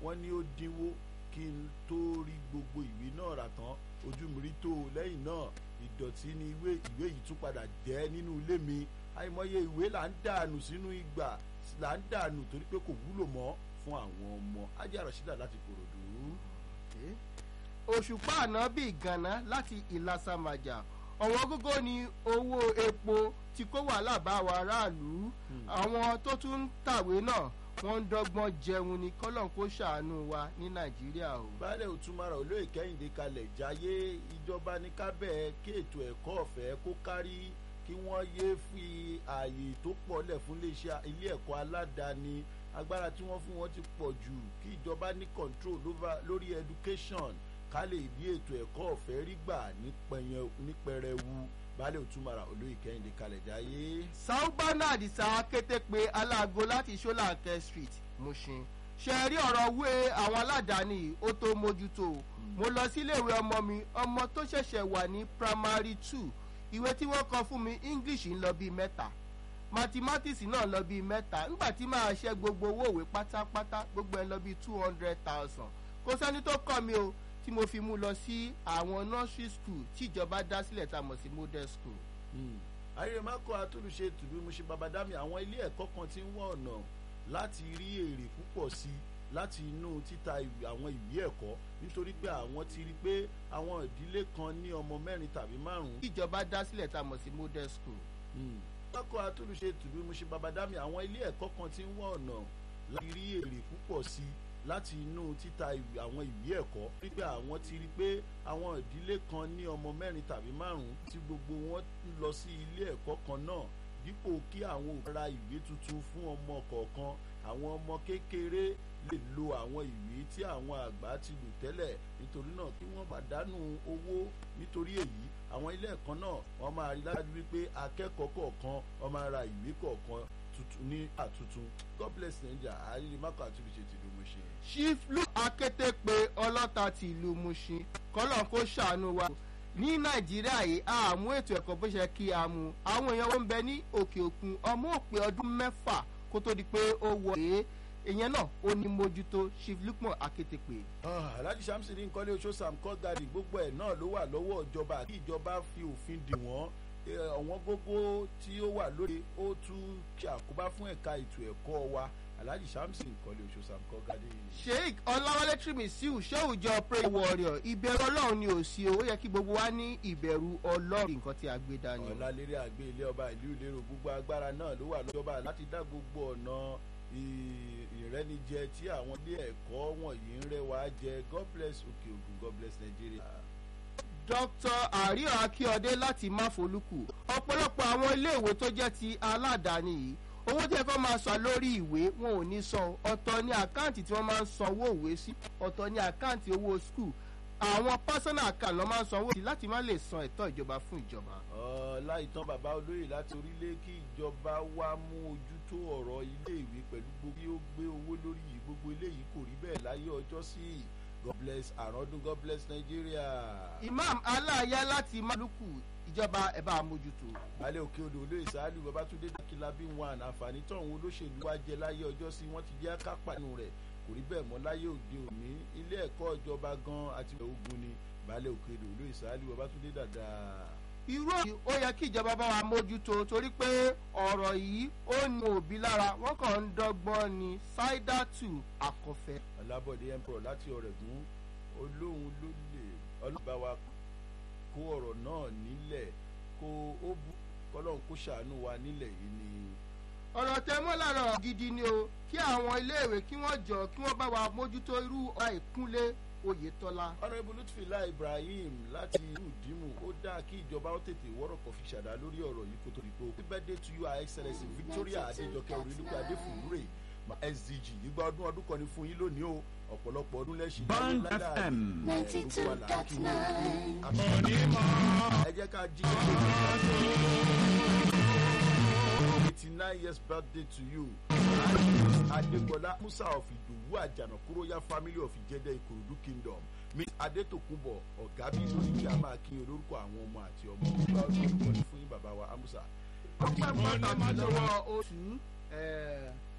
wọ́n ní ó dínwó kí n tó rí gbogbo ìwé náà rà tán ojú mi rí tó o lẹ́yìn náà ìdọ̀tí ni ìwé ìwé yìí tún padà jẹ́ nínú ilé mi àìmọye ìwé là ń dànù sínú ìgbà là ń dànù torí pé kò wúlò mọ́ fún àwọn ọmọ ajé àròsídà láti kòròdú. òṣùpá ànábì gànà láti ìlàsàmàjà ọ̀wọ́n gógó ni owó epo tí kó wàhálà bá wa aráàlú àwọn tó tún ń tàwé náà wọ́n ń dọ́gbọ́n jẹun ni kọ́lọ́n kó ṣàánú wa ní nàìjíríà o. baálé òtúmọ̀ràn olóyè kẹ́hìndé kalẹ̀ jáyé ìjọba ní kábẹ́ kí ètò ẹ̀kọ́ ọ̀fẹ́ kó kárí kí wọ́n yéé fi ààyè tó pọ̀ lẹ̀ fún iléeṣẹ́ ilé ẹ̀kọ́ aládàáni agbára tí wọ́n fún wọn ti pọ̀ jù kí ìjọba ní control lórí education ká lè rí ètò ẹ̀kọ́ ọ̀fẹ́ rí gbà ní pẹrẹwu baálé òtúmọ̀ràn olóyè kẹ́hìndé kalẹ̀ jáyé. saubana àdìsá kété pé aláàgó láti ṣọláńkẹ street mushin ṣe rí ọ̀rọ̀ wé àwọn aládàáni ó tó mójútó mo lọ síléèwé ọmọ mi ọmọ tó ṣẹ̀ṣẹ̀ wà ní primary two ìwé tí wọ́n kọ fún mi english ń lọ bíi mẹ́ta mathematics náà lọ bíi mẹ́ta nígbà tí màá ṣe gbogbo owó òwe pátápátá gbogbo ẹ̀ lọ bíi two hundred thousand kò sẹ́ni tó kọ́ mi o tí mo fi mú lọ sí àwọn nursery school tíjọba dá sílẹ̀ tá a mọ̀ sí model school. àyèmákọ àtúnṣe tùbí mo ṣe babadami àwọn ilé ẹ̀kọ́ kan tí ń wọ́n ọ̀nà láti rí èrè púpọ̀ sí i láti inú títa àwọn ìwé ẹ̀kọ́ nítorí pé àwọn ti rí pé àwọn ìdílé kan ní ọmọ mẹ́rin tàbí márùn-ún. tíjọba dá sílẹ̀ tá a mọ̀ sí model school. àyèmákọ àtúnṣe tùbí mo ṣe babadami àwọn ilé ẹ̀kọ́ kan tí ń wọ́n ọ̀nà láti rí èrè púpọ̀ sí i láti inú títa àwọn ìwé ẹ̀kọ́ wípé àwọn ti rí pé àwọn ìdílé kan ní ọmọ mẹ́rin tàbí márùn-ún tí gbogbo wọn lọ sí ilé ẹ̀kọ́ kan náà dípò kí àwọn òbí ra ìwé tuntun fún ọmọ kọ̀ọ̀kan àwọn ọmọ kékeré lè lo àwọn ìwé tí àwọn àgbà ti lò tẹ́lẹ̀ nítorí náà kí wọ́n pàdánù owó nítorí èyí àwọn ilé ẹ̀kọ́ náà wọ́n máa rí lájú wípé akẹ́kọ̀ọ́ kọ̀ọ̀kan wọ́n máa ra ìwé kọ̀ọ̀kan tuntun ní àtuntun god bless nigeria àrírí mákò àti ìbíṣe tìlú Mushin. chief luke akété pé ọlọ́ta ti ìlú Mushin kọ́lọ́n kó ṣàánú wa ní nàìjíríà yìí a mú ètò ẹ̀kọ́ bó ṣe kí a mú àwọn èèyàn wọn ń bẹ ní òkè òkun ọmọ òpè ọdún mẹ́fà kó tó di pé ó wọ èé ìyẹn náà ó ní mójútó chief lukman akété pé. alhaji samson ní nkọ́lé oṣù sam kọ́gàdì gbogbo ẹ̀ náà ló wà lọ́wọ́ ìjọba kí ìjọba fi òfin dì wọ́n ọ̀wọ́n gógó tí ó wà lórí ó tún ṣe àkóbá fún ẹ̀ka ètò ẹ̀kọ́ wa alhaji samson nkọ́lé oṣù sam kọ́gàdì. sheik ọláwálé trimisiu ṣéwùjọ pray warrior ìbẹ̀rù ọlọ́run ni ò sí o ó yẹ kí gbogbo wa ní ìbẹ̀rù ọlọ́run nǹkan tí a gbé dání. ọ̀làlérí àgbé ilé ọba ìlú ìlérò gbogbo agbára náà ló wà lọ́jọba láti dá gbogbo ọ̀nà ìrẹ́nijẹ tí àwọn ilé ẹ̀kọ́ wọ̀nyí ń rẹwà jẹ god bless òkè ògùn god bless nigeria. dr àríyọ akíọdé láti máfolúkù ọ̀pọ̀lọpọ̀ àwọn iléèwé tó jẹ́ ti aládàáni yìí owó tí ẹ fẹ́ máa san lórí ìwé wọn ò ní san ọ̀tọ̀ ní àkáǹtì tí wọ́n máa ń san owó ìwé sí ọ̀tọ̀ ní àkáǹtì owó skul àwọn personal account ló máa ń sanwó sí láti má lè san ẹ̀tọ́ ìjọba fún ìjọba. láìtàn bàbá olóyè láti orílẹ̀ kí ìjọba wá mú ojú tó ọ̀rọ̀ iléèwé pẹ̀lú gbogbo bí ó gbé owó lórí yìí gbogbo eléyìí kò rí bẹ́ẹ̀ láyé ọjọ́ sí god bless àròdún god bless nigeria. imam aláàyá láti maluku ìjọba ẹ bá mójútó. balẹ̀ òkè odò olóyè sáálù babatunde dákìlábí wọn àǹfààní tọ̀hún olóṣèlú wa jẹ láyé ọjọ́ sí wọ́n ti jẹ́ kápánu rẹ̀ kò rí bẹ́ẹ̀ mọ́ láyé òde òní ilé ẹ̀kọ́ ìjọba gan àti ogun ni balẹ̀ òkè odò olóyè sáálù babatunde dáadáa irú èyí ó yẹ kí ìjọba bá wa mójútó torí pé ọ̀rọ̀ yìí ó ní òbí lára wọ́n kàn ń dọ́gbọ́n ní ṣáídàtù àkọfẹ́. ọlábọ̀dé emperor láti ọ̀rẹ́gùn olóhùn ló lè ọlọ́ba wa kó ọ̀rọ̀ náà nílẹ̀ kó ó bú kọ́lọ́hún kó ṣàánú wa nílẹ̀ yìí ni. ọ̀rọ̀ tẹ mọ́ lára gidi ni o kí àwọn iléèwé kí wọ́n jọ kí wọ́n bá wa mójútó irú ọ̀rọ̀ ìkúnlé oyetola. honourable lutfila ibrahim láti ìlú ìdímù ó dáa kí ìjọba ó tètè wọ́rọ̀ kọ̀ fi ṣàdá lórí ọ̀rọ̀ yìí kó tó di pé happy birthday to you our excellence victoria adéjọkẹ́ orílẹ̀-èdè adéfúnrè sdg ìgbà ọdún ọdún kan ní fún yín lónìí o ọ̀pọ̀lọpọ̀ ọdún lẹ́sìn Bond FM. ninety two dot nine. ẹ jẹ́ ká jí eighty nine years birthday to you adégbọlá musa of ìdòwú àjànàkúróyà family of ìjẹdẹ ìkòròdú kingdom miss adétòkùnbọ ọ̀gá bí lórí kí a máa kí olórúkọ àwọn ọmọ àti ọmọ ọgbà ọdún ọdún fún yín bàbá wa amusa. ọpẹ́ pàtàkì lọ́wọ́ oṣù